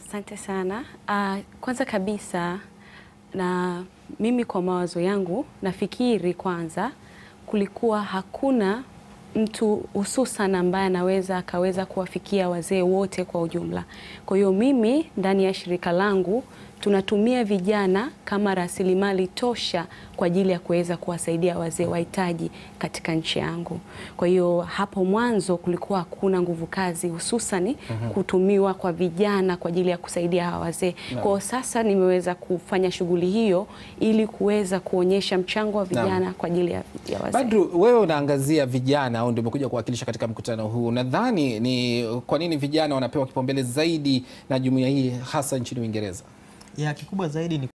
Asante sana. Uh, kwanza kabisa na mimi kwa mawazo yangu nafikiri kwanza kulikuwa hakuna mtu hususan ambaye anaweza akaweza kuwafikia wazee wote kwa ujumla. Kwa hiyo mimi ndani ya shirika langu tunatumia vijana kama rasilimali tosha kwa ajili ya kuweza kuwasaidia wazee wahitaji katika nchi yangu. Kwa hiyo hapo mwanzo kulikuwa hakuna nguvu kazi hususani kutumiwa kwa vijana kwa ajili ya kusaidia hawa wazee. Kwa hiyo sasa nimeweza kufanya shughuli hiyo ili kuweza kuonyesha mchango wa vijana kwa ajili ya, ya wazee. Badru, wewe unaangazia vijana au ndio umekuja kuwakilisha katika mkutano huu. Nadhani ni kwa nini vijana wanapewa kipaumbele zaidi na jumuiya hii hasa nchini Uingereza? Ya kikubwa zaidi ni